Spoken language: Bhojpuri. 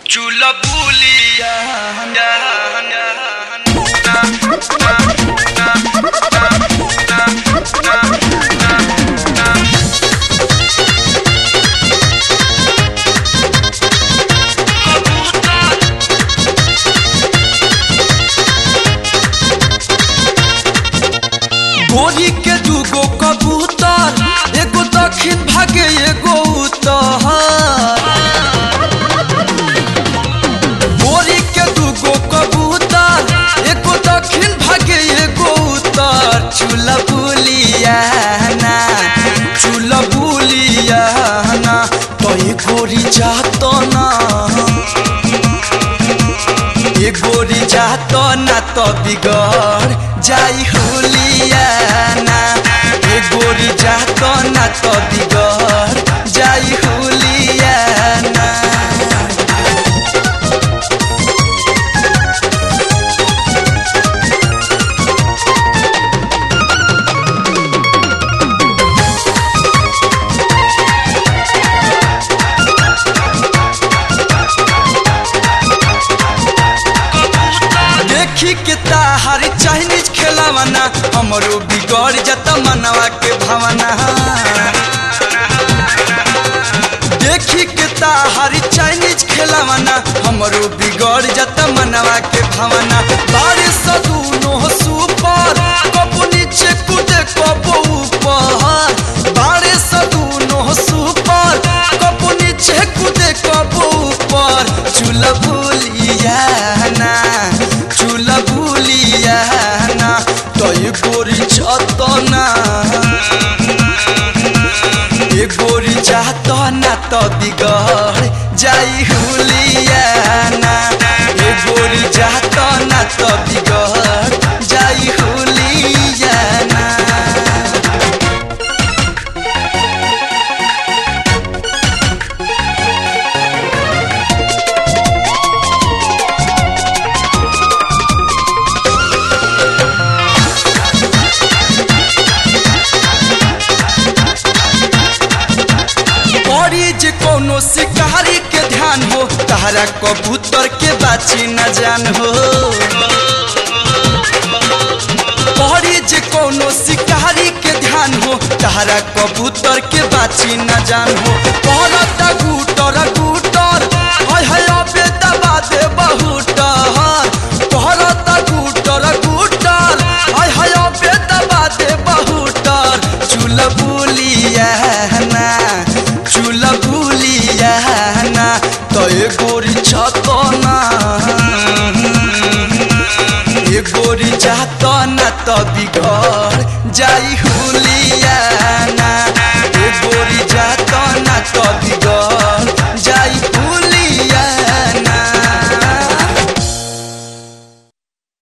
चूल्हा बुलिया गोरी के दूगो कबूतर एगो दक्षिण भागे एगो उत्तर गोरी के दूगो कबूतर एगो दक्षिण भागे एगो उत्तर चूल्हा बुलिया ना चूल्हा बुलिया ना तो ये गोरी जात ना ये गोरी जात ना तो बिगड़ जाई हुलिया ना ये गोरी जात ना तो बिगड़ जाई हुलिया ना देखी के ताहार चाइनीज खेलावना हमरो बिगड़ जाता मनवा के भावना देखी के ताहार चाइनीज खेलावना हमरो बिगड़ जाता मनवा के भावना बारिश दूनो सुपर कबू नीचे कूदे कबू ऊपर बारिश दूनो सुपर कबू नीचे कूदे कबू ऊपर चूल्हा भूलिया ना चूल्हा भूलिया ना तो ये गोरी छत ना ये गोरी चाहत ना तो बिगड़ जाई हुलिया ना ये गोरी चाहत ना तो बिगड़ जाई हुलिया ना पड़ी जे कोनो शिकारी के ध्यान हो तारा कबूतर के बाची न जान हो पड़ी जे कोनो शिकारी के ध्यान हो तारा कबूतर के बाची न जान हो पड़ता गुटर गुटर हाय हाय अबे दबा दे बहुटर पड़ता गुटर गुटर हाय हाय अबे दबा दे बहुटर चूल बुलिया ना चूल बुलिया ना तो ये गोरी छत ना ये गोरी जात ना तो बिगड़ जाई